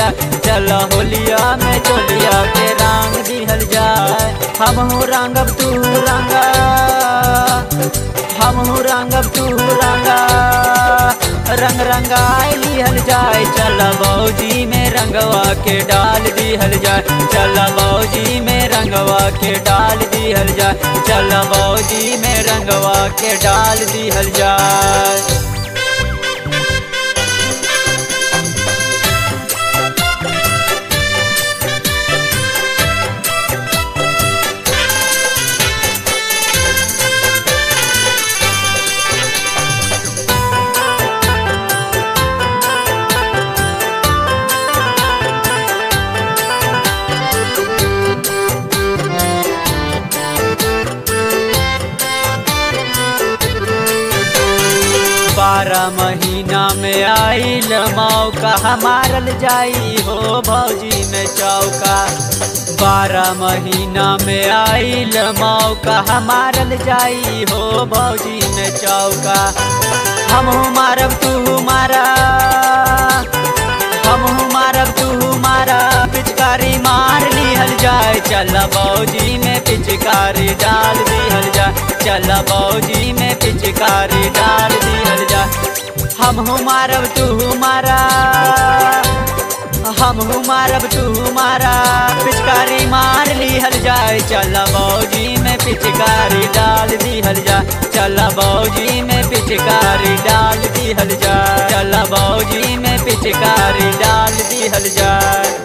जाए चल होलिया में चोलिया के रंग दिहल जाए हमहू रंगब तू रंगा हमहू रंगब तू रंगा रंग रंगाई लिहल जाए चल बौजी में रंगवा के डाल दिहल जाए चल बौजी में रंगवा के डाल दिहल जाए चल बौजी में रंगवा के डाल दिहल जाए बारह महीना में आइल मौका मारल जाई हो भौजी में चौका बारह महीना में आइल मौका मारल जाई हो भौजी में चौका हमहू मारब तू मारा हमहू मारब तू मारा पिचकारी मार लिहल जाए चल बौजी में पिचकारी डाल दिहल जाए चल बौजी में पिचकारी डाल दिहल जाए हमहू मारब तू मारा हमहू मारब तू मारा पिचकारी मार लिहल जाए चल बौजी में पिचकारी डाल दिहल जाए चल बौजी में पिचकारी डाल दिहल जाए चल बौजी में पिचकारी डाल दिहल जाए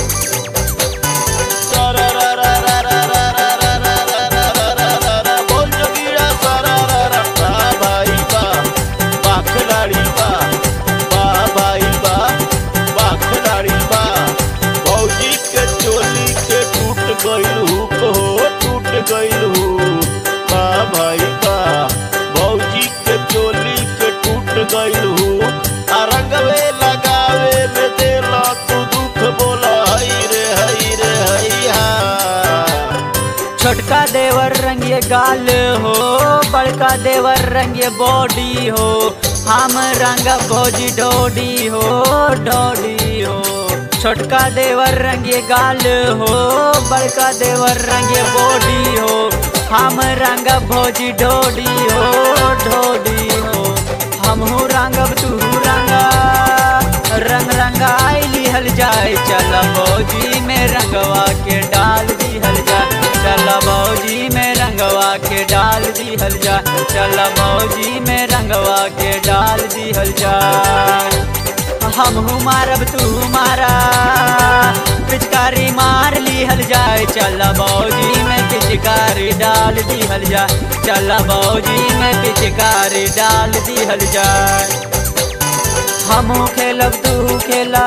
बोल जोगिया सारा रा रा बा भाई बा बा खिलाड़ी बा बा भाई बा बा खिलाड़ी बा भौजी के चोली के टूट गइल हुक हो टूट गइल हुक बा भाई बा भौजी के चोली के टूट गइल हुक आ रंगवे लगावे में देला तू दुख बोला हई रे हई रे हई हा छोटका देवर रंगे गाल हो बड़का देवर रंगे बॉडी हो हम रंग भोजी डोडी हो डोडी हो छोटका देवर रंगे गाल हो बड़का देवर रंगे बॉडी हो हम रंग भोजी डोडी हो डोडी हो हमहू रंगब तू रंगा रंग रंगाई लिहल जाए चल भौजी में रंगवा के डाल दिहल जाए चल भौजी में रंगवा के डाल दिहल जाए चल भौजी में रंगवा के डाल दिहल जाए हमहू मारब तू मारा पिचकारी मार लिहल जाए चल बौजी में पिचकारी डाल दिहल जाए चल बौजी में पिचकारी डाल दिहल जाए हमहू खेलब तू खेला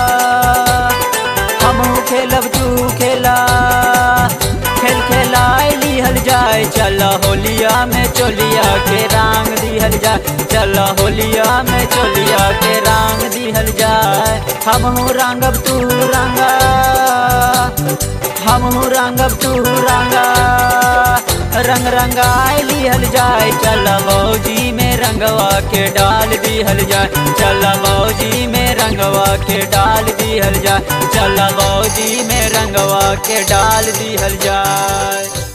हमहू खेलब तू खेला खेल खेलाए लिहल जाए चल होलिया में चोलिया के रंग दिहल जाए चल होलिया में चोलिया के रंग दिहल जाए हमहू रंगब तू रंगा हमहू रंगब तू रंगा रंग रंगाए लिहल जाए चल बौजी में रंगवा के डाल दिहल जाए चल बौजी में रंगवा के डाल दिहल जाए चल बौजी में रंगवा के डाल दिहल जाए